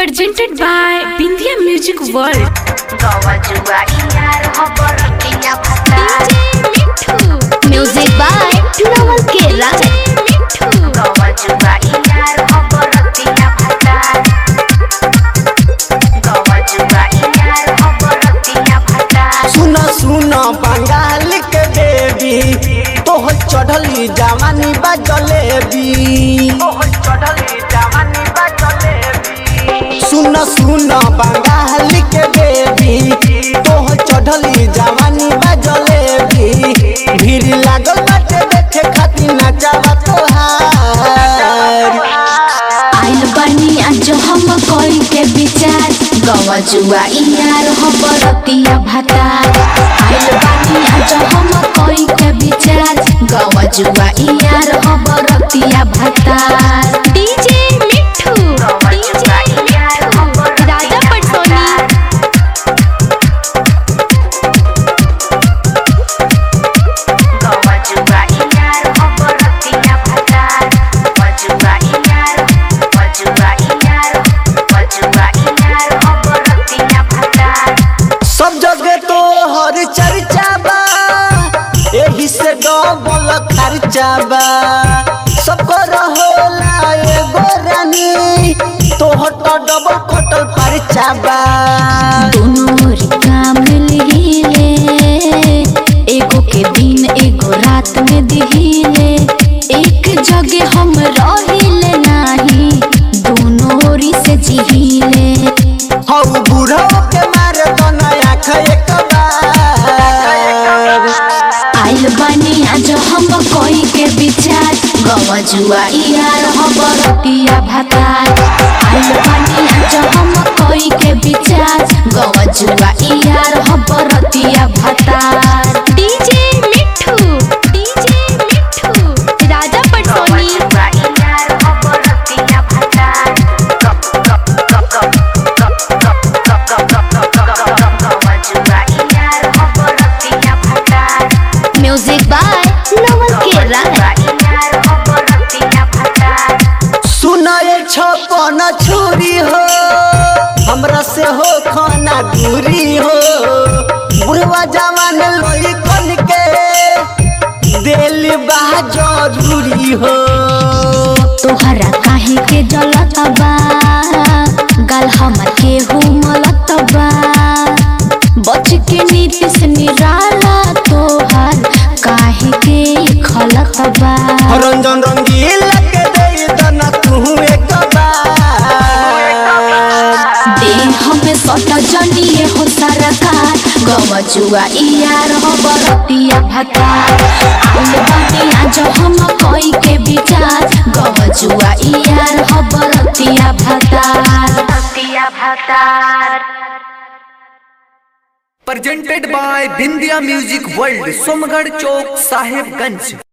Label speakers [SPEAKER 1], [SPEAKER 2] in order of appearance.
[SPEAKER 1] presented by Bindia Music World.
[SPEAKER 2] Music by Naval Kera.
[SPEAKER 3] सुन सुन बंगाल के बेबी तोह चढ़ली जवानी बा जलेबी सुन सुन बंगाल के बेबी तोह चढ़ली जवानी बा जलेबी भीड़ लागल बाटे देखे खातिर नचावा तोहार
[SPEAKER 2] आइल बानी आज हम कोई के विचार गवा जुआ इयार हो बरतिया भाता आइल बानी आज हम कोई के विचार गवा जुआ इयार हो बरतिया भाता डीजे मिठू डीजे मिठू राजा पटोनी
[SPEAKER 3] सब जगह तो हर चर्चा बा एही से डबल खर्चा बा सबको रहोला एगो रानी तोहर तो डबल खटल खर्चा बा
[SPEAKER 2] दोनों री काम लिहिले एगो के दिन एगो रात में दिहिले एक जगह हम रहिले नाही दोनों ओरी से जिहिले
[SPEAKER 3] हौ बूढ़ो के मारे तो नया एक बार
[SPEAKER 2] आइल बानी आज हम कोई के विचार गवा जुआ यार हम बरतिया भातार आइल बानी आज हम कोई के विचार गवा जुआ यार हम बरतिया भातार DJ Mithu DJ Mithu Raja Patoni music by Naval केरा
[SPEAKER 3] सुनाए छपन छुरी हो हमरा से हो खाना दूरी हो बुढ़वा जवान लोई कन के दिल बा जरूरी हो
[SPEAKER 2] तोहरा काहे के जलत बा गाल हमर के हुमलत बा बच के नीतिश निराला तोहर काहे के खलत बा
[SPEAKER 3] रंजन रंगील के दे दना तू एक बार
[SPEAKER 2] देह में सट जनिए हो सरकार गवा जुआ यार हो बरतिया भाता आइल बानी आज हम कोई के विचार गवा जुआ यार हो बरतिया भाता
[SPEAKER 4] presented by Bindia Music World, Somgarh Chowk, Sahibganj.